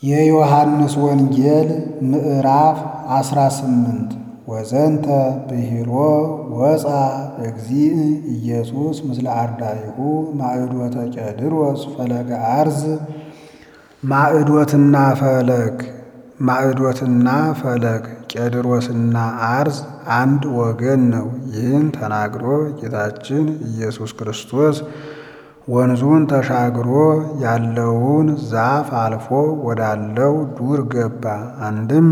የዮሐንስ ወንጌል ምዕራፍ አስራ ስምንት ወዘንተ ብሂሎ ወፃ እግዚእ ኢየሱስ ምስለ አርዳኢሁ ማዕዶተ ቄድሮስ ፈለገ አርዝ ማዕዶትና ፈለግ ማዕዶትና ፈለግ ቄድሮስና አርዝ አንድ ወገን ነው። ይህን ተናግሮ ጌታችን ኢየሱስ ክርስቶስ ወንዙን ተሻግሮ ያለውን ዛፍ አልፎ ወዳለው ዱር ገባ። አንድም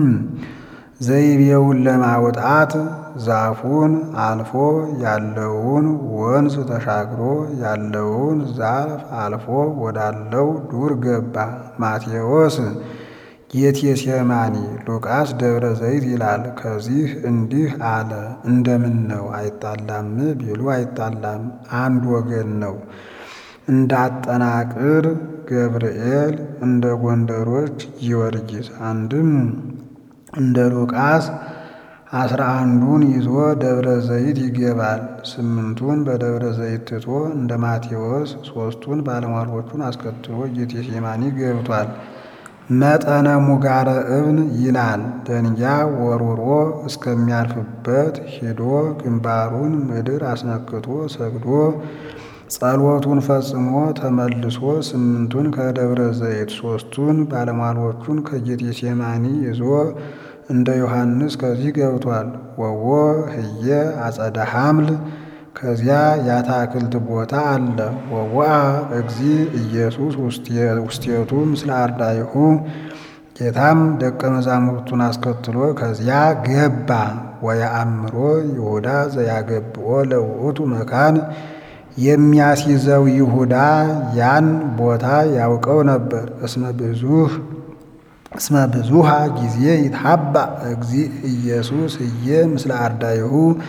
ዘይቤውን ለማውጣት ዛፉን አልፎ ያለውን ወንዝ ተሻግሮ ያለውን ዛፍ አልፎ ወዳለው ዱር ገባ። ማቴዎስ ጌቴሴማኒ፣ ሉቃስ ደብረ ዘይት ይላል። ከዚህ እንዲህ አለ። እንደምን ነው አይጣላም ቢሉ አይጣላም፣ አንድ ወገን ነው። እንዳጠናቅር ገብርኤል እንደ ጎንደሮች ጊዮርጊስ አንድም እንደ ሉቃስ አስራ አንዱን ይዞ ደብረ ዘይት ይገባል። ስምንቱን በደብረ ዘይት ትቶ እንደ ማቴዎስ ሦስቱን ባለሟሎቹን አስከትሎ ጌቴሴማኒ ገብቷል። መጠነ ሙጋረ እብን ይላል። ደንጊያ ወርውሮ እስከሚያልፍበት ሂዶ ግንባሩን ምድር አስነክቶ ሰግዶ ጸሎቱን ፈጽሞ ተመልሶ ስምንቱን ከደብረ ዘይት ሦስቱን ባለሟሎቹን ከጌቴሴማኒ ይዞ እንደ ዮሐንስ ከዚህ ገብቷል። ወዎ ህየ አጸደ ሐምል ከዚያ የአታክልት ቦታ አለ። ወዋ እግዚ ኢየሱስ ውስቴቱ ምስለ አርዳኢሁ ጌታም ደቀ መዛሙርቱን አስከትሎ ከዚያ ገባ። ወየአምሮ ይሁዳ ዘያገብኦ ለውእቱ መካን የሚያስይዘው ይሁዳ ያን ቦታ ያውቀው ነበር። እስመ ብዙህ እስመ ብዙሃ ጊዜ ይትሐባ እግዚ ኢየሱስ እየ ምስለ አርዳኢሁ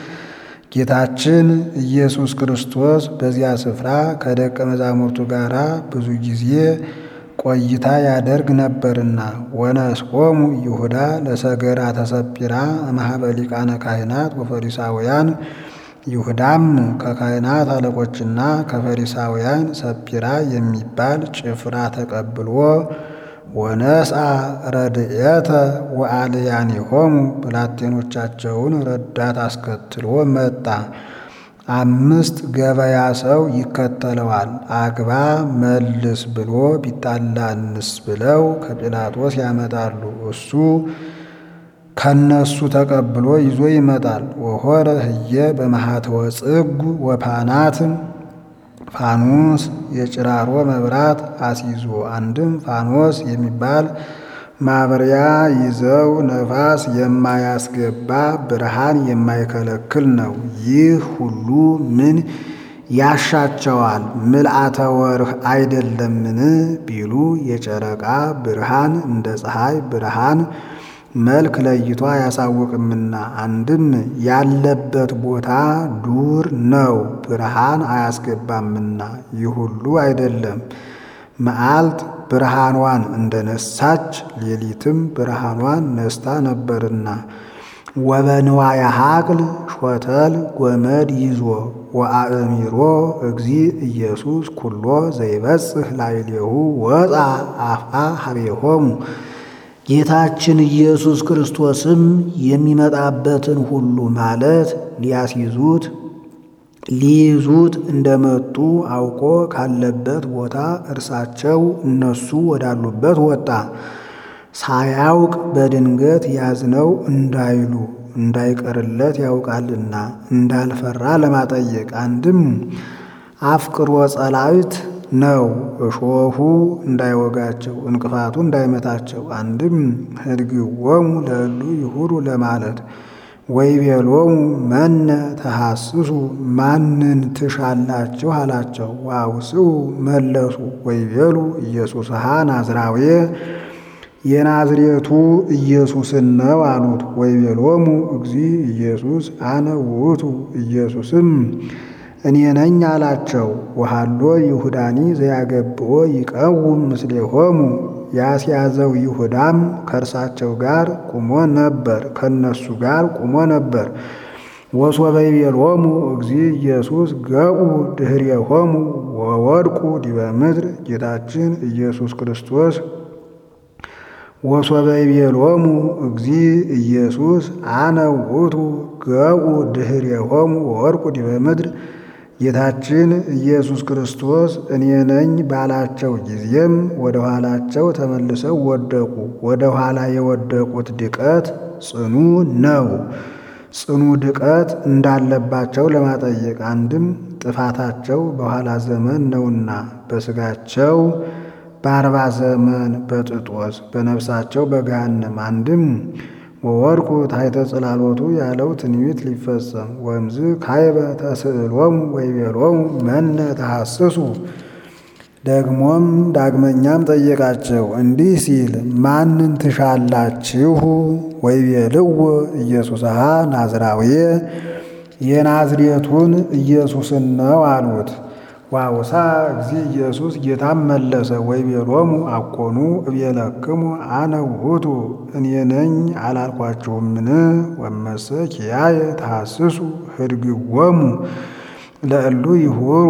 ጌታችን ኢየሱስ ክርስቶስ በዚያ ስፍራ ከደቀ መዛሙርቱ ጋር ብዙ ጊዜ ቆይታ ያደርግ ነበርና። ወነስቆሙ ይሁዳ ለሰገራ ተሰጲራ እምኀበ ሊቃነ ካህናት ወፈሪሳውያን ይሁዳም ከካህናት አለቆችና ከፈሪሳውያን ሰጲራ የሚባል ጭፍራ ተቀብሎ ወነስአ ረድኤተ ወአልያኒሆሙ ብላቴኖቻቸውን ረዳት አስከትሎ መጣ። አምስት ገበያ ሰው ይከተለዋል። አግባ መልስ ብሎ ቢጣላንስ ብለው ከጲላጦስ ያመጣሉ። እሱ ከነሱ ተቀብሎ ይዞ ይመጣል። ወሆረ ህየ በመሃተወ ጽጉ ወፓናት ፋኖስ የጭራሮ መብራት አስይዞ አንድም ፋኖስ የሚባል ማብሪያ ይዘው ነፋስ የማያስገባ ብርሃን የማይከለክል ነው። ይህ ሁሉ ምን ያሻቸዋል? ምልአተ ወርህ አይደለምን ቢሉ የጨረቃ ብርሃን እንደ ፀሐይ ብርሃን መልክ ለይቶ አያሳውቅምና፣ አንድም ያለበት ቦታ ዱር ነው፣ ብርሃን አያስገባምና። ይህ ሁሉ አይደለም። መዓልት ብርሃኗን እንደነሳች ሌሊትም ብርሃኗን ነስታ ነበርና። ወበንዋየ ሐቅል ሾተል ጎመድ ይዞ ወአእሚሮ እግዚ ኢየሱስ ኩሎ ዘይበጽሕ ላዕሌሁ ወፃ አፍአ ሀቤሆሙ ጌታችን ኢየሱስ ክርስቶስም የሚመጣበትን ሁሉ ማለት ሊያስይዙት ሊይዙት እንደመጡ አውቆ ካለበት ቦታ እርሳቸው እነሱ ወዳሉበት ወጣ። ሳያውቅ በድንገት ያዝነው እንዳይሉ እንዳይቀርለት ያውቃልና እንዳልፈራ ለማጠየቅ አንድም አፍቅሮ ጸላዊት ነው እሾሁ እንዳይወጋቸው እንቅፋቱ እንዳይመታቸው። አንድም ህድግዎሙ ለእሉ ይሁሩ ለማለት ወይቤሎሙ መነ ተሐስሱ ማንን ትሻላችሁ አላቸው። ዋውስኡ መለሱ ወይቤሉ ኢየሱስሃ ናዝራዌ የናዝሬቱ ኢየሱስን ነው አሉት። ወይቤሎሙ እግዚ ኢየሱስ አነ ውእቱ ኢየሱስም እኔ ነኝ አላቸው። ወሃሎ ይሁዳኒ ዘያገብኦ ይቀውም ምስሌሆሙ ያስያዘው ይሁዳም ከእርሳቸው ጋር ቁሞ ነበር፣ ከነሱ ጋር ቁሞ ነበር። ወሶበ ይቤሎሙ እግዚ ኢየሱስ ገቡ ድኅሬሆሙ ወወድቁ ዲበ ምድር ጌታችን ኢየሱስ ክርስቶስ ወሶበ ይቤሎሙ እግዚ ኢየሱስ አነ ውእቱ ገቡ ድኅሬሆሙ ወወድቁ ዲበ ምድር ጌታችን ኢየሱስ ክርስቶስ እኔ ነኝ ባላቸው ጊዜም ወደ ኋላቸው ተመልሰው ወደቁ። ወደ ኋላ የወደቁት ድቀት ጽኑ ነው። ጽኑ ድቀት እንዳለባቸው ለማጠየቅ አንድም ጥፋታቸው በኋላ ዘመን ነውና በሥጋቸው በአርባ ዘመን በጥጦስ በነፍሳቸው በገሃነም አንድም ወወድቁ ታሕተ ጽላሎቱ ያለው ትንቢት ሊፈጸም ወእምዝ ካይበ ተስእሎሙ ወይቤሎሙ መነ ተሐስሱ። ደግሞም ዳግመኛም ጠየቃቸው እንዲህ ሲል ማንን ትሻላችሁ? ወይቤልዎ ኢየሱስሃ ናዝራዊ የናዝሬቱን ኢየሱስን ነው አሉት። ዋውሳ እግዚ ኢየሱስ ጌታም መለሰ ወይቤሎሙ አኮኑ እቤለክሙ አነ ውእቱ እኔ ነኝ አላልኳችሁምን? ወመሰ ኪያየ ተሐስሱ ህድግዎሙ ለእሉ ይሁሩ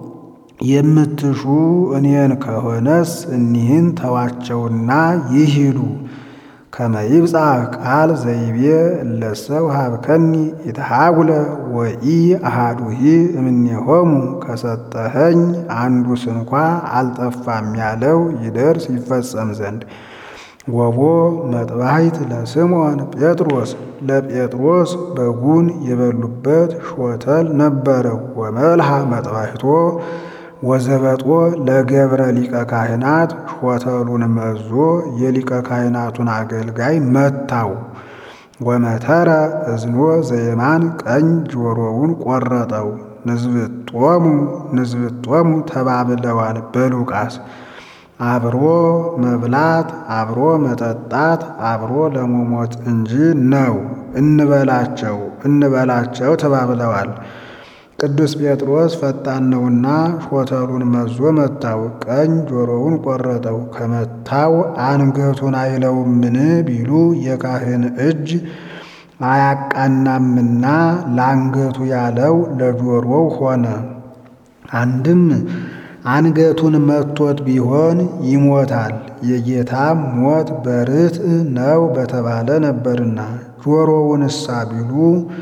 የምትሹ እኔን ከሆነስ እኒህን ተዋቸውና ይሂዱ። ከመ ይብጻሕ ቃል ዘይቤ እለሰ ወሀብከኒ ኢትሃጉለ ወኢ አሃዱሂ እምኔሆሙ ከሰጠኸኝ አንዱ ስንኳ አልጠፋም ያለው ይደርስ ይፈጸም ዘንድ። ወቦ መጥባሕት ለስምዖን ጴጥሮስ ለጴጥሮስ በጉን የበሉበት ሾተል ነበረው። ወመልሃ መጥባሕቶ ወዘበጦ ለገብረ ሊቀ ካህናት ሾተሉን መዞ የሊቀ ካህናቱን አገልጋይ መታው። ወመተረ እዝኖ ዘየማን ቀኝ ጆሮውን ቆረጠው። ንዝብጦሙ ንዝብጦሙ ተባብለዋል በሉቃስ አብሮ መብላት አብሮ መጠጣት አብሮ ለመሞት እንጂ ነው። እንበላቸው እንበላቸው ተባብለዋል። ቅዱስ ጴጥሮስ ፈጣን ነውና ሾተሉን መዞ መታው፣ ቀኝ ጆሮውን ቆረጠው። ከመታው አንገቱን አይለውምን ቢሉ የካህን እጅ አያቃናምና ለአንገቱ ያለው ለጆሮው ሆነ። አንድም አንገቱን መቶት ቢሆን ይሞታል። የጌታም ሞት በርትዕ ነው በተባለ ነበርና ጆሮውንሳ ቢሉ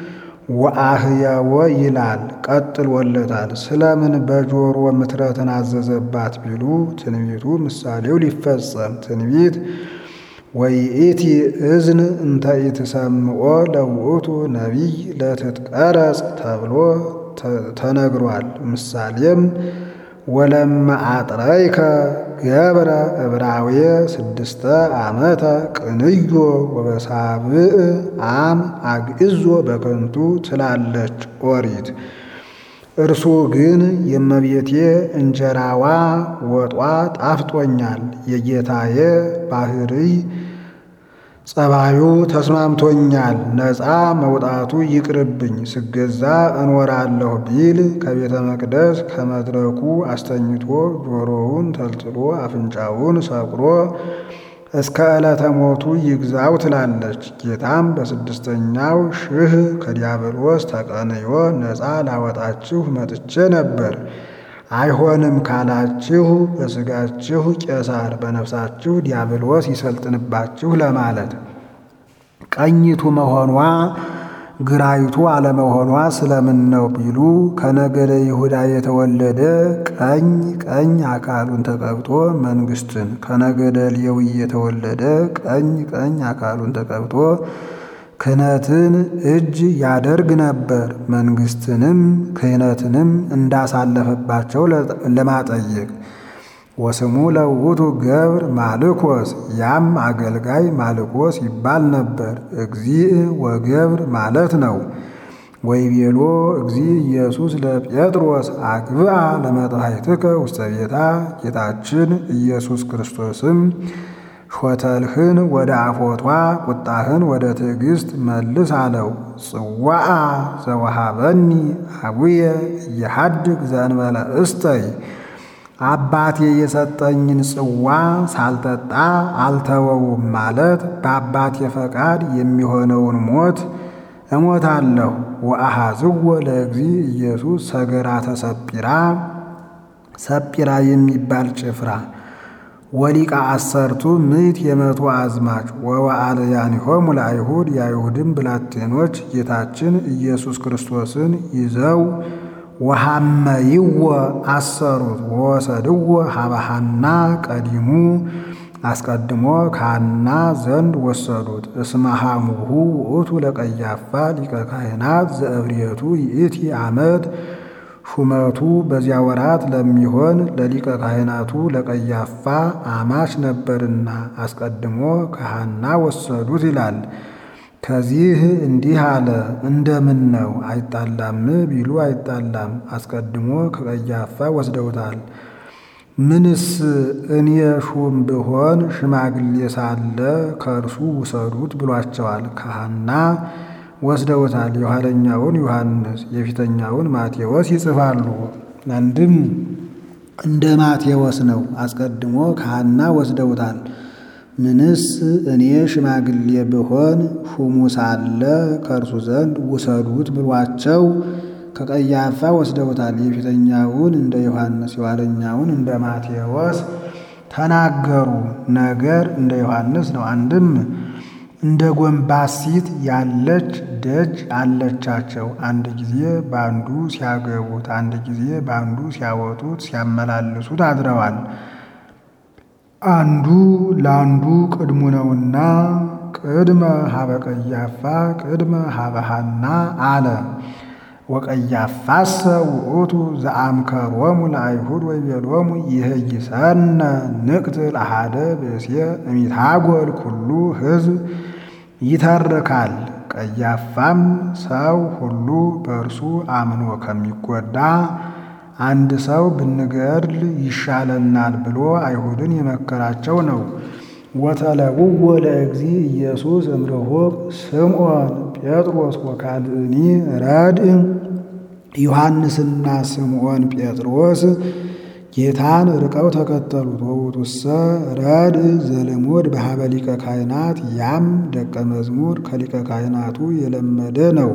ወአህያወ ይላል ቀጥሎለታል። ስለምን በጆሮ ምትረትን አዘዘባት ቢሉ ትንቢቱ ምሳሌው ሊፈጸም ትንቢት ወይእቲ እዝን እንተ ኢትሰምዖ ለውእቱ ነቢይ ለትትቀረጽ ተብሎ ተነግሯል። ምሳሌም ወለመ አጥረይከ ገብረ ዕብራዊ ስድስተ ዓመተ ቅንዮ ወበሳብዕ አም አግዕዞ በከንቱ ትላለች ኦሪት። እርሱ ግን የእመቤቴ እንጀራዋ ወጧ ጣፍጦኛል፣ የጌታዬ ባሕርይ ጸባዩ ተስማምቶኛል፣ ነፃ መውጣቱ ይቅርብኝ፣ ስገዛ እኖራለሁ ቢል ከቤተ መቅደስ ከመድረኩ አስተኝቶ ጆሮውን ተልጥሎ አፍንጫውን ሰቅሮ እስከ ዕለተ ሞቱ ይግዛው ትላለች። ጌታም በስድስተኛው ሽህ ከዲያብሎስ ተቀንዮ ነፃ ላወጣችሁ መጥቼ ነበር። አይሆንም ካላችሁ በሥጋችሁ ቄሳር በነፍሳችሁ ዲያብሎስ ይሰልጥንባችሁ ለማለት ቀኝቱ መሆኗ ግራይቱ አለመሆኗ ስለምን ነው ቢሉ ከነገደ ይሁዳ የተወለደ ቀኝ ቀኝ አካሉን ተቀብቶ መንግስትን፣ ከነገደ ሌዊ የተወለደ ቀኝ ቀኝ አካሉን ተቀብቶ ክህነትን እጅ ያደርግ ነበር። መንግስትንም ክህነትንም እንዳሳለፈባቸው ለማጠየቅ ወስሙ ለውእቱ ገብር ማልኮስ ያም አገልጋይ ማልኮስ ይባል ነበር። እግዚእ ወገብር ማለት ነው። ወይቤሎ እግዚእ ኢየሱስ ለጴጥሮስ አግብአ ለመጥባሕትከ ውስተ ቤታ ጌታችን ኢየሱስ ክርስቶስም ሾተልህን ወደ አፎቷ ቁጣህን ወደ ትዕግስት መልስ አለው። ጽዋአ ዘወሃበኒ አቡየ እየሐድግ ዘእንበለ እስተይ አባቴ የሰጠኝን ጽዋ ሳልጠጣ አልተወውም ማለት በአባቴ ፈቃድ የሚሆነውን ሞት እሞታለሁ። ወአሃዝዎ ለእግዚእ ኢየሱስ ሰገራተ ሰጲራ ሰጲራ የሚባል ጭፍራ ወሊቃ አሰርቱ ምዕት የመቶ አዝማች ወወአልያኒሆሙ ለአይሁድ የአይሁድም ብላቴኖች ጌታችን ኢየሱስ ክርስቶስን ይዘው ወሐመይዎ አሰሩት ወወሰድዎ ሀበሃና ቀዲሙ አስቀድሞ ከሐና ዘንድ ወሰዱት። እስመ ሐሙሁ ውእቱ ለቀያፋ ሊቀ ካህናት ዘእብርየቱ ይእቲ ዓመት ሹመቱ በዚያ ወራት ለሚሆን ለሊቀ ካህናቱ ለቀያፋ አማች ነበርና አስቀድሞ ከሐና ወሰዱት ይላል። ከዚህ እንዲህ አለ። እንደምን ነው አይጣላም ቢሉ አይጣላም። አስቀድሞ ከቀያፋ ወስደውታል። ምንስ እኔ ሹም ብሆን ሽማግሌ ሳለ ከእርሱ ውሰዱት ብሏቸዋል። ከሐና ወስደውታል። የኋለኛውን ዮሐንስ የፊተኛውን ማቴዎስ ይጽፋሉ። አንድም እንደ ማቴዎስ ነው። አስቀድሞ ከሐና ወስደውታል። ምንስ እኔ ሽማግሌ ብሆን ሹሙ ሳለ ከእርሱ ዘንድ ውሰዱት ብሏቸው ከቀያፋ ወስደውታል። የፊተኛውን እንደ ዮሐንስ የኋለኛውን እንደ ማቴዎስ ተናገሩ። ነገር እንደ ዮሐንስ ነው። አንድም እንደ ጎንባሲት ያለች ደጅ አለቻቸው። አንድ ጊዜ በአንዱ ሲያገቡት፣ አንድ ጊዜ በአንዱ ሲያወጡት ሲያመላልሱት አድረዋል። አንዱ ለአንዱ ቅድሙ ነውና ቅድመ ሀበ ቀያፋ ቅድመ ሀበ ሐና አለ። ወቀያፋሰ ውእቱ ዘአምከሮሙ ለአይሁድ ወይቤሎሙ ይህይሰነ ንቅትል አሐደ ብእሴ እሚታጎል ኩሉ ሕዝብ ይተርካል። ቀያፋም ሰው ሁሉ በእርሱ አምኖ ከሚጎዳ አንድ ሰው ብንገድል ይሻለናል ብሎ አይሁድን የመከራቸው ነው። ወተለውዎ ለእግዚ ኢየሱስ እምርሁቅ ስምዖን ጴጥሮስ ወካልእኒ ረድእ ዮሐንስና ስምዖን ጴጥሮስ ጌታን ርቀው ተከተሉት። ወውእቱሰ ረድእ ዘልሙድ በሀበ ሊቀ ካህናት ያም ደቀ መዝሙር ከሊቀ ካህናቱ የለመደ ነው።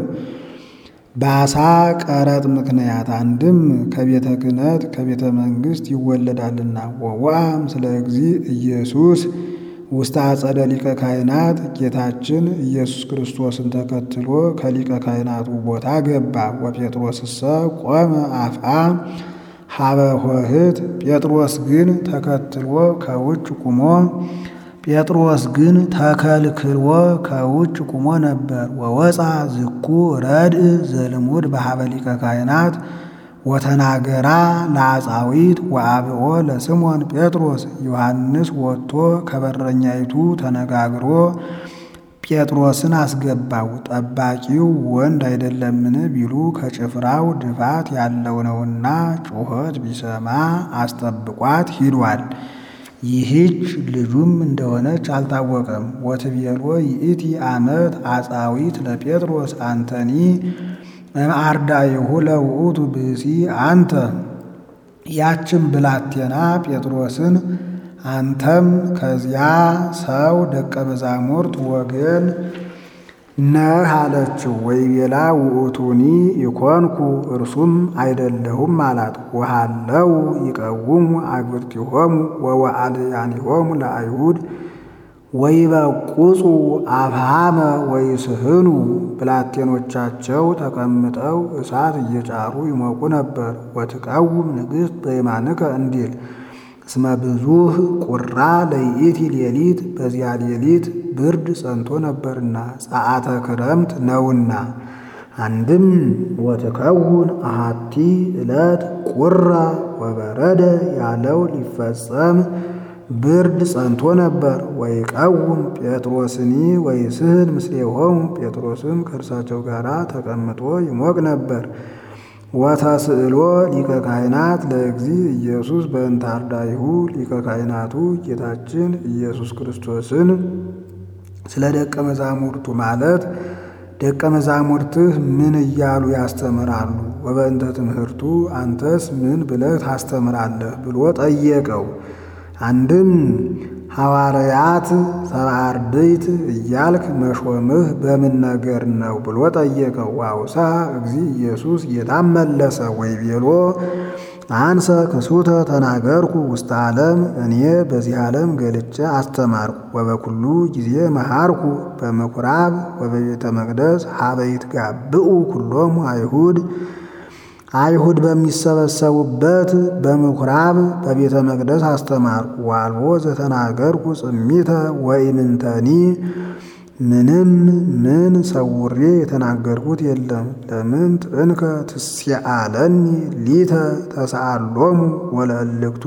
በአሳ ቀረጥ ምክንያት አንድም ከቤተ ክህነት ከቤተ መንግሥት ይወለዳልና። ወዋም ስለ እግዚ ኢየሱስ ውስተ አጸደ ሊቀ ካህናት ጌታችን ኢየሱስ ክርስቶስን ተከትሎ ከሊቀ ካህናቱ ቦታ ገባ። ወጴጥሮስሰ ቆመ አፍአ ሀበ ሆህት ጴጥሮስ ግን ተከትሎ ከውጭ ቁሞ ጴጥሮስ ግን ተከልክሎ ከውጭ ቁሞ ነበር። ወወፃ ዝኩ ረድእ ዘልሙድ በሀበ ሊቀ ካህናት ወተናገራ ለአጻዊት ወአብኦ ለስምዖን ጴጥሮስ ዮሐንስ ወጥቶ ከበረኛይቱ ተነጋግሮ ጴጥሮስን አስገባው። ጠባቂው ወንድ አይደለምን ቢሉ ከጭፍራው ድፋት ያለው ነውና ጩኸት ቢሰማ አስጠብቋት ሂዷል። ይህች ልጁም እንደሆነች አልታወቀም። ወትቤሎ ይእቲ ዓመት አጻዊት ለጴጥሮስ አንተኒ እምአርዳኢሁ ለውእቱ ብእሲ አንተ ያችን ብላቴና ጴጥሮስን አንተም ከዚያ ሰው ደቀ መዛሙርት ወገን ነህ አለችው። ወይቤላ ውእቱኒ ኢኮንኩ እርሱም አይደለሁም አላት። ወሃለው ይቀውሙ አግብርቲሆሙ ወወአልያኒሆሙ ለአይሁድ ወይበቁጹ አብሃመ ወይስህኑ ብላቴኖቻቸው ተቀምጠው እሳት እየጫሩ ይሞቁ ነበር። ወትቀውም ንግሥት በየማንከ እንዲል እስመ ብዙህ ቁራ ለይእቲ ሌሊት በዚያ ሌሊት ብርድ ጸንቶ ነበርና ጸአተ ክረምት ነውና። አንድም ወትከውን አሃቲ ዕለት ቁራ ወበረደ ያለው ሊፈጸም ብርድ ጸንቶ ነበር። ወይቀውም ጴጥሮስኒ ወይስህን ምስሌሆሙ ጴጥሮስም ከእርሳቸው ጋር ተቀምጦ ይሞቅ ነበር። ወተስእሎ ሊቀ ካህናት ለእግዚ ኢየሱስ በእንተ አርዳኢሁ ሊቀ ካህናቱ ጌታችን ኢየሱስ ክርስቶስን ስለ ደቀ መዛሙርቱ ማለት ደቀ መዛሙርትህ ምን እያሉ ያስተምራሉ? ወበእንተ ትምህርቱ አንተስ ምን ብለህ ታስተምራለህ? ብሎ ጠየቀው። አንድም ሐዋርያት ሰብአ አርድእት እያልክ መሾምህ በምን ነገር ነው ብሎ ጠየቀው። ዋውሳ እግዚ ኢየሱስ ጌታም መለሰ ወይቤሎ አንሰ ክሱተ ተናገርኩ ውስተ ዓለም እኔ በዚህ ዓለም ገልጬ አስተማርኩ። ወበኩሉ ጊዜ መሃርኩ በምኩራብ ወበቤተ መቅደስ ሀበ ይትጋብኡ ኩሎሙ አይሁድ አይሁድ በሚሰበሰቡበት በምኩራብ በቤተ መቅደስ አስተማርኩ። ዋልቦ ዘተናገርኩ ጽሚተ ወኢምንተኒ ምንም ምን ሰውሬ የተናገርኩት የለም። ለምን እንከ ትስአለኒ ሊተ ተሰአሎሙ ወለእልክቱ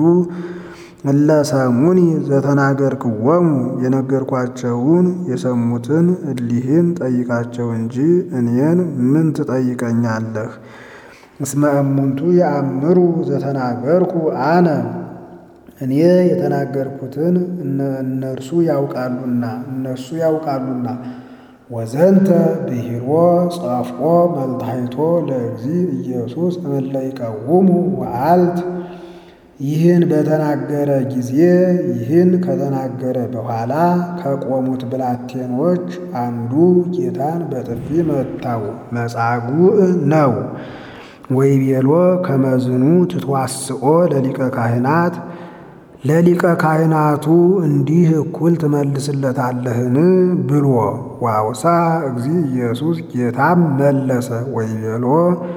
እለሰሙኒ ዘተናገርክዎሙ የነገርኳቸውን የሰሙትን እሊህን ጠይቃቸው እንጂ እኔን ምን ትጠይቀኛለህ? እስመ እሙንቱ የአምሩ ዘተናገርኩ አነ እኔ የተናገርኩትን እነርሱ ያውቃሉና እነርሱ ያውቃሉና። ወዘንተ ብሂሮ ጸፍቆ መልታይቶ ለእግዚ ኢየሱስ እምእለ ይቀውሙ ወአልት ይህን በተናገረ ጊዜ ይህን ከተናገረ በኋላ ከቆሙት ብላቴኖች አንዱ ጌታን በጥፊ መታው። መጻጉዕ ነው። ወይቤሎ ከመዝኑ ትትዋስኦ ለሊቀ ካህናት ለሊቀ ካህናቱ እንዲህ እኩል ትመልስለታለህን ብሎ ዋውሳ እግዚ ኢየሱስ ጌታም መለሰ ወይቤሎ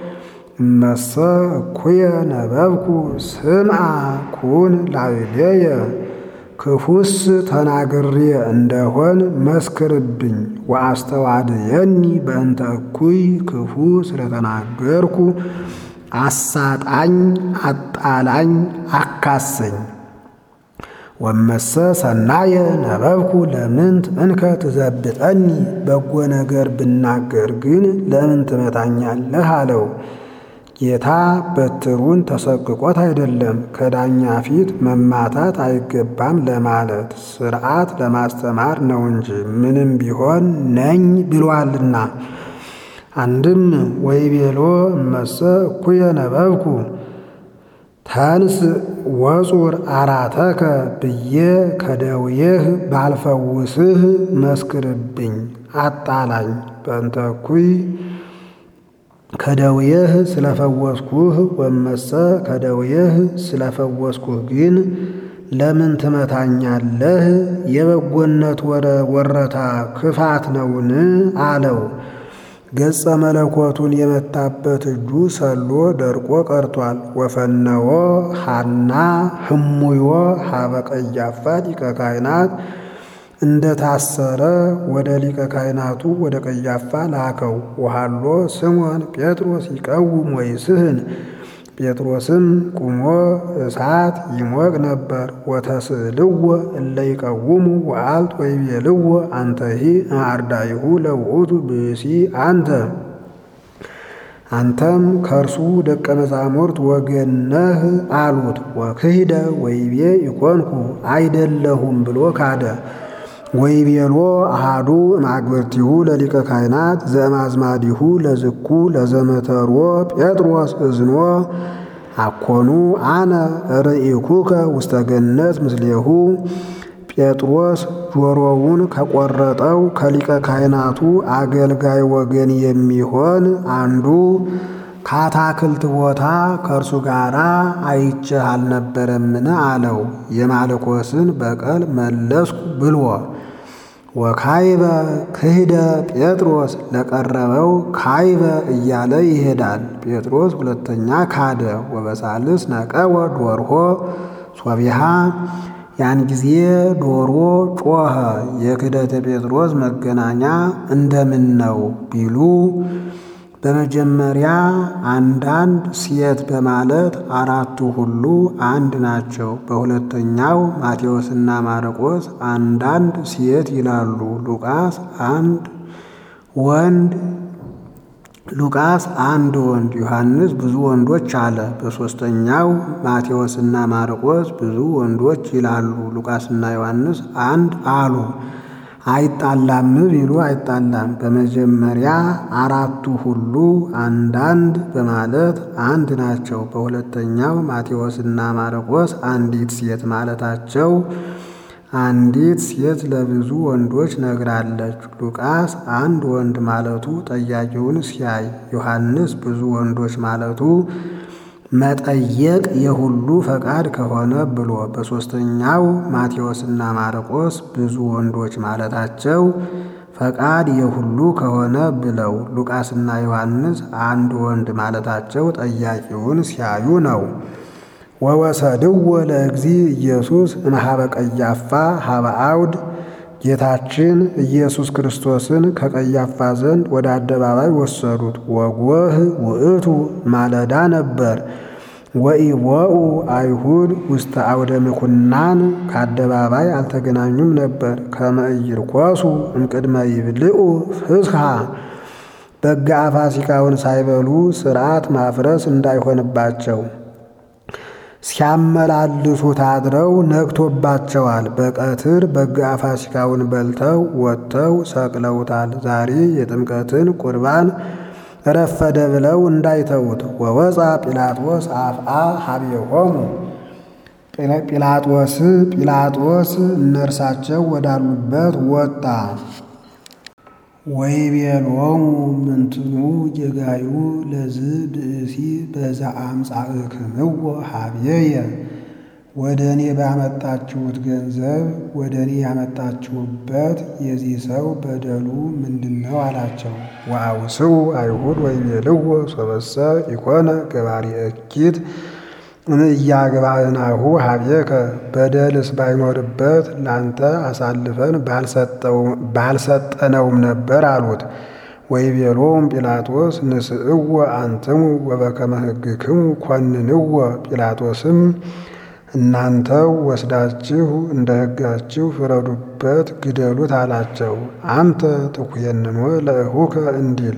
እመሰ እኩየ ነበብኩ ስምዓ ኩን ላዕሌየ ክፉስ ተናግሬ እንደሆን መስክርብኝ። ወአስተዋድየኒ በእንተ እኩይ ክፉ ስለተናገርኩ አሳጣኝ፣ አጣላኝ፣ አካሰኝ። ወመሰ ሰናየ ነበብኩ ለምንት እንከ ትዘብጠኒ በጎ ነገር ብናገር ግን ለምን ትመታኛለህ አለው። ጌታ በትሩን ተሰቅቆት አይደለም ከዳኛ ፊት መማታት አይገባም ለማለት ሥርዓት ለማስተማር ነው እንጂ ምንም ቢሆን ነኝ ብሏልና። አንድም ወይቤሎ እመሰ እኩየ ነበብኩ ተንስ ወጹር አራተከ ብዬ ከደውየህ ባልፈውስህ መስክርብኝ፣ አጣላኝ። በእንተ እኩይ ከደውየህ ስለፈወስኩህ ወመሰ ከደውየህ ስለፈወስኩህ ግን ለምን ትመታኛለህ? የበጎነት ወረታ ክፋት ነውን? አለው። ገጸ መለኮቱን የመታበት እጁ ሰሎ ደርቆ ቀርቷል። ወፈነዎ ሐና ህሙዮ ሀበ ቀያፋ ሊቀ ካህናት እንደ ታሰረ ወደ ሊቀ ካህናቱ ወደ ቀያፋ ላከው። ወሃሎ ስምዖን ጴጥሮስ ይቀውም ወይስህን ጴጥሮስም ቁሞ እሳት ይሞቅ ነበር። ወተስእልዎ እለ ይቀውሙ ወአልት ወይቤልዎ አንተሂ እምአርዳኢሁ ለውእቱ ብእሲ አንተ አንተም ከእርሱ ደቀ መዛሙርት ወገን ነህ አሉት። ወክህደ ወይቤ ኢኮንኩ አይደለሁም ብሎ ካደ። ወይቤሎ አሃዱ እምአግብርቲሁ ለሊቀ ካህናት ዘእምአዝማዲሁ ለዝኩ ለዘመተሮ ጴጥሮስ እዝኖ አኮኑ አነ ርኢኩከ ውስተ ገነት ምስሌሁ ጴጥሮስ ጆሮውን ከቆረጠው ከሊቀ ካህናቱ አገልጋይ ወገን የሚሆን አንዱ ከአታክልት ቦታ ከእርሱ ጋር አይቼህ አልነበረምን? አለው። የማልኮስን በቀል መለስኩ ብሎ ወካይበ ክህደ ጴጥሮስ ለቀረበው ካይበ እያለ ይሄዳል። ጴጥሮስ ሁለተኛ ካደ። ወበሳልስ ነቀወ ዶርሆ ሶቢሃ ያን ጊዜ ዶሮ ጮኸ። የክህደተ ጴጥሮስ መገናኛ እንደምን ነው ቢሉ በመጀመሪያ አንዳንድ ሴት በማለት አራቱ ሁሉ አንድ ናቸው። በሁለተኛው ማቴዎስና ማርቆስ አንዳንድ ሴት ይላሉ። ሉቃስ አንድ ወንድ ሉቃስ አንድ ወንድ ዮሐንስ ብዙ ወንዶች አለ። በሦስተኛው ማቴዎስና ማርቆስ ብዙ ወንዶች ይላሉ። ሉቃስና ዮሐንስ አንድ አሉ። አይጣላም ቢሉ አይጣላም። በመጀመሪያ አራቱ ሁሉ አንዳንድ በማለት አንድ ናቸው። በሁለተኛው ማቴዎስና ማርቆስ አንዲት ሴት ማለታቸው አንዲት ሴት ለብዙ ወንዶች ነግራለች። ሉቃስ አንድ ወንድ ማለቱ ጠያቂውን ሲያይ፣ ዮሐንስ ብዙ ወንዶች ማለቱ መጠየቅ የሁሉ ፈቃድ ከሆነ ብሎ በሦስተኛው ማቴዎስና ማርቆስ ብዙ ወንዶች ማለታቸው ፈቃድ የሁሉ ከሆነ ብለው ሉቃስና ዮሐንስ አንድ ወንድ ማለታቸው ጠያቂውን ሲያዩ ነው። ወወሰድዎ ለእግዚ ኢየሱስ እምኀበ ቀያፋ ኀበ አውድ ጌታችን ኢየሱስ ክርስቶስን ከቀያፋ ዘንድ ወደ አደባባይ ወሰዱት። ወጎህ ውእቱ ማለዳ ነበር። ወኢቦኡ አይሁድ ውስተ አውደ ምኩናን ከአደባባይ አልተገናኙም ነበር። ከመ ኢይርኮሱ እምቅድመ ይብልዑ ፍስሐ በጋ ፋሲካውን ሳይበሉ ሥርዓት ማፍረስ እንዳይሆንባቸው ሲያመላልሱት አድረው ነግቶባቸዋል። በቀትር በጋ ፋሲካውን በልተው ወጥተው ሰቅለውታል። ዛሬ የጥምቀትን ቁርባን ረፈደ ብለው እንዳይተዉት። ወወፃ ጲላጦስ አፍአ ሀቤሆሙ ጲላጦስ ጲላጦስ እነርሳቸው ወዳሉበት ወጣ። ወይቤሎሙ ምንትኑ ጌጋዩ ለዝ ብእሲ በዛ አምጻእክምዎ ሀቤየ ወደ እኔ ባመጣችሁት ገንዘብ ወደ እኔ ያመጣችሁበት የዚህ ሰው በደሉ ምንድን ነው አላቸው። ወአውስኡ አይሁድ ወይቤልዎ ሶበሰ ኢኮነ ገባሪ እኪት እምእያግባእናሁ ሀቤከ በደልስ ባይኖርበት ላንተ አሳልፈን ባልሰጠነውም ነበር አሉት። ወይቤሎሙ ጲላጦስ ንስእዎ አንትሙ ወበከመ ሕግክሙ ኮንንዎ ጲላጦስም እናንተው ወስዳችሁ እንደ ሕጋችሁ ፍረዱበት፣ ግደሉት አላቸው። አንተ ትኩየንኖ ለእሁከ እንዲል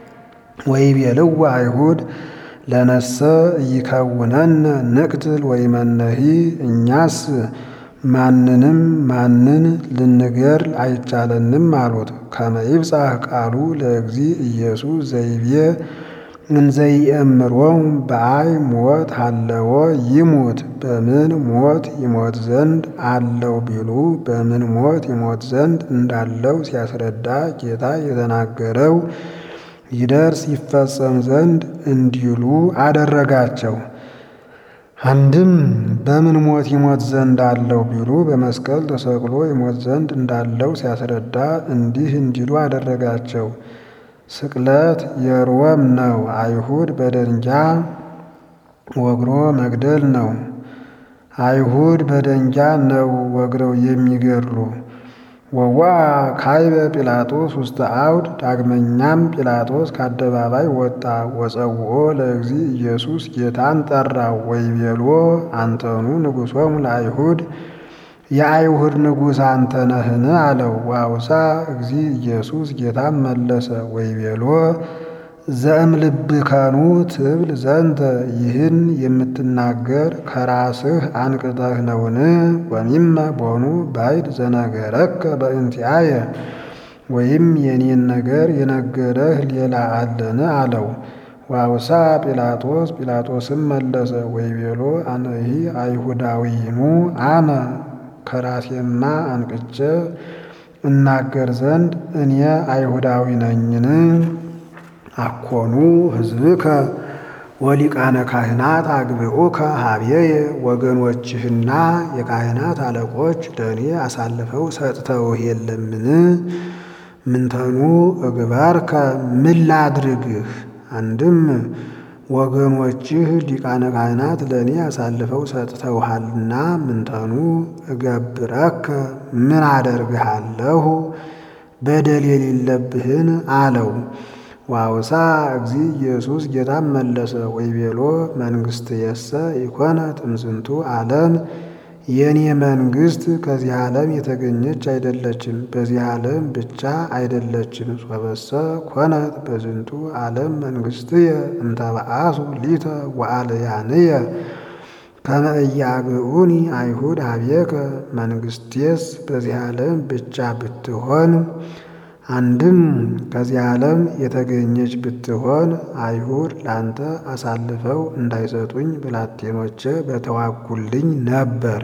ወይቤልዎ አይሁድ ለነሰ ኢይከውነነ ንቅትል ወይመነሂ እኛስ ማንንም ማንን ልንገር አይቻለንም አሉት። ከመ ይብጻሕ ቃሉ ለእግዚ ኢየሱስ ዘይቤ እንዘይእምሮሙ በአይ ሞት አለዎ ይሙት በምን ሞት ይሞት ዘንድ አለው ቢሉ በምን ሞት ይሞት ዘንድ እንዳለው ሲያስረዳ ጌታ የተናገረው ይደርስ ይፈጸም ዘንድ እንዲሉ አደረጋቸው። አንድም በምን ሞት ይሞት ዘንድ አለው ቢሉ በመስቀል ተሰቅሎ ይሞት ዘንድ እንዳለው ሲያስረዳ እንዲህ እንዲሉ አደረጋቸው። ስቅለት የሮም ነው። አይሁድ በደንጃ ወግሮ መግደል ነው። አይሁድ በደንጃ ነው ወግረው የሚገድሉ። ወዋ ካይበ ጲላጦስ ውስተ አውድ ዳግመኛም ጲላጦስ ከአደባባይ ወጣ። ወጸውኦ ለእግዚ ኢየሱስ ጌታን ጠራው። ወይቤሎ አንተኑ ንጉሶሙ ለአይሁድ የአይሁድ ንጉሥ አንተ ነህን? አለው። ዋውሳ እግዚ ኢየሱስ ጌታም መለሰ ወይቤሎ ዘእምልብከኑ ትብል ዘንተ ይህን የምትናገር ከራስህ አንቅተህ ነውን? ወሚመ ቦኑ ባይድ ዘነገረከ በእንቲአየ ወይም የኔን ነገር የነገረህ ሌላ አለን? አለው። ዋውሳ ጲላጦስ ጲላጦስም መለሰ ወይቤሎ አነሂ አይሁዳዊኑ አነ ከራሴማ አንቅቼ እናገር ዘንድ እኔ አይሁዳዊ ነኝን? አኮኑ ሕዝብከ ወሊቃነ ካህናት አግብኡከ ሀቤየ ወገኖችህና የካህናት አለቆች ለእኔ አሳልፈው ሰጥተውህ የለምን? ምንተኑ እግባርከ ምን ላድርግህ? አንድም ወገኖችህ ሊቃነ ካህናት ለእኔ አሳልፈው ሰጥተውሃልና ምንተኑ እገብረከ ምን አደርግሃለሁ? በደል የሌለብህን አለው። ዋውሳ እግዚ ኢየሱስ ጌታም መለሰ ወይቤሎ መንግሥትየሰ ኢኮነት እምዝንቱ ዓለም የእኔ መንግሥት ከዚህ ዓለም የተገኘች አይደለችም፣ በዚህ ዓለም ብቻ አይደለችም። ሶበሰ ኮነት በዝንቱ ዓለም መንግሥትየ እንተበአሱ ሊተ ወአልያንየ ከመ ኢያግዑኒ አይሁድ ሀቤከ መንግሥቴስ በዚህ ዓለም ብቻ ብትሆን አንድም ከዚህ ዓለም የተገኘች ብትሆን አይሁድ ላንተ አሳልፈው እንዳይሰጡኝ ብላቴኖቼ በተዋጉልኝ ነበር።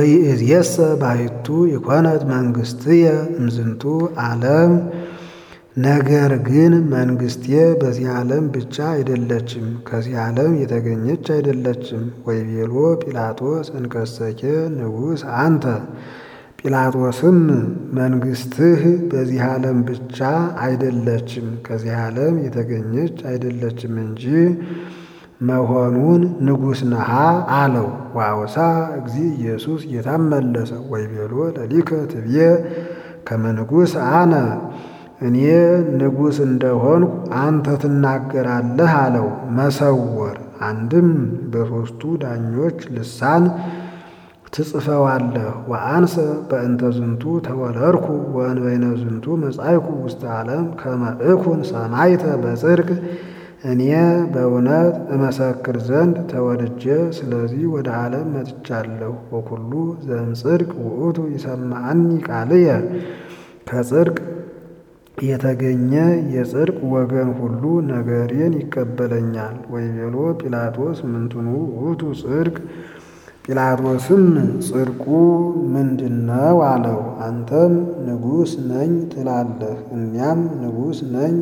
ወይእዜሰ ባሕቱ ኢኮነት መንግሥትየ እምዝንቱ ዓለም ነገር ግን መንግስቴ በዚህ ዓለም ብቻ አይደለችም፣ ከዚህ ዓለም የተገኘች አይደለችም። ወይቤሎ ጲላጦስ እንከሰኬ ንጉሥ አንተ ጲላጦስም መንግስትህ በዚህ ዓለም ብቻ አይደለችም ከዚህ ዓለም የተገኘች አይደለችም እንጂ መሆኑን ንጉሥ ነሃ አለው። ዋውሳ እግዚ ኢየሱስ ጌታም መለሰ ወይቤሎ ለሊከ ትብዬ ከመ ንጉሥ አነ እኔ ንጉሥ እንደሆንኩ አንተ ትናገራለህ አለው። መሰወር አንድም በሦስቱ ዳኞች ልሳን ትጽፈዋለህ። ወአንሰ በእንተ ዝንቱ ተወለድኩ ወእንበይነ ዝንቱ መጻይኩ ውስተ ዓለም ከመ እኩን ሰማዕተ በጽድቅ እኔ በእውነት እመሰክር ዘንድ ተወልጄ ስለዚህ ወደ ዓለም መጥቻለሁ። ወኩሉ ዘእምጽድቅ ውእቱ ይሰማዐኒ ቃልየ ከጽድቅ የተገኘ የጽድቅ ወገን ሁሉ ነገሬን ይቀበለኛል። ወይቤሎ ጲላጦስ ምንትኑ ውእቱ ጽድቅ ጲላጦስም ጽድቁ ምንድነው አለው። አንተም ንጉሥ ነኝ ትላለህ፣ እኛም ንጉሥ ነኝ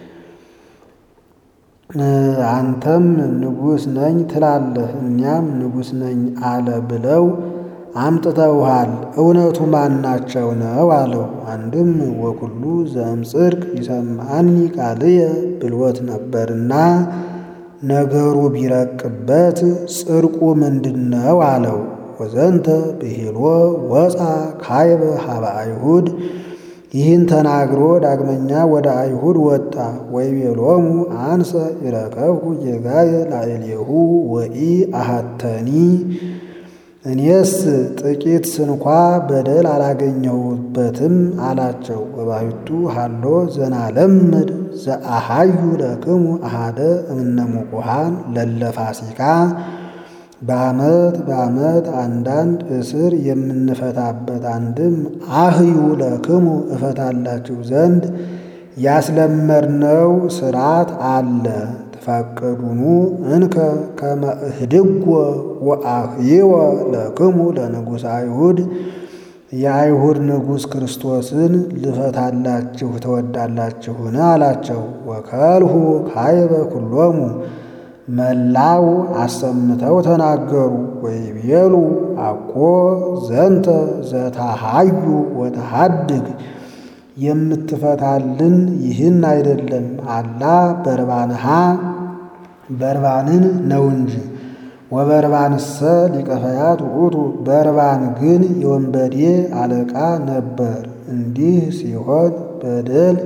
አንተም ንጉሥ ነኝ ትላለህ፣ እኛም ንጉሥ ነኝ አለ ብለው አምጥተውሃል። እውነቱ ማናቸው ነው አለው። አንድም ወኩሉ ዘእምጽድቅ ይሰማዐኒ ቃልየ ብልወት ነበርና ነገሩ ቢረቅበት ጽድቁ ምንድነው አለው። ወዘንተ ብሂሎ ወፃ ካይበ ሀበ አይሁድ ይህን ተናግሮ ዳግመኛ ወደ አይሁድ ወጣ። ወይቤሎሙ አንሰ ይረከብኩ ጌጋየ ላዕሌሁ ወኢ አሐተኒ እኔስ ጥቂት ስንኳ በደል አላገኘሁበትም አላቸው። ወባሕቱ ሀሎ ዘናለምድ ዘአሃዩ ለክሙ አሃደ እምነ ሙቁሃን ለለ ፋሲካ በዓመት በዓመት አንዳንድ እስር የምንፈታበት አንድም አህዩ ለክሙ እፈታላችሁ ዘንድ ያስለመድነው ስርዓት አለ። ትፈቅዱኑ እንከ ከመ እህድጎ ወአህይወ ለክሙ ለንጉሥ አይሁድ የአይሁድ ንጉሥ ክርስቶስን ልፈታላችሁ ትወዳላችሁን? አላቸው። ወከልሁ ካይበ ኩሎሙ መላው አሰምተው ተናገሩ። ወይቤሉ አኮ ዘንተ ዘታሃዩ ወተሃድግ የምትፈታልን ይህን አይደለም፣ አላ በርባንሃ በርባንን ነው እንጂ። ወበርባንሰ ሊቀ ፈያት ውእቱ በርባን ግን የወንበዴ አለቃ ነበር። እንዲህ ሲሆን በደል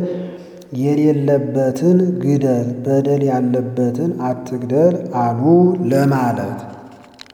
የሌለበትን ግደል፣ በደል ያለበትን አትግደል አሉ ለማለት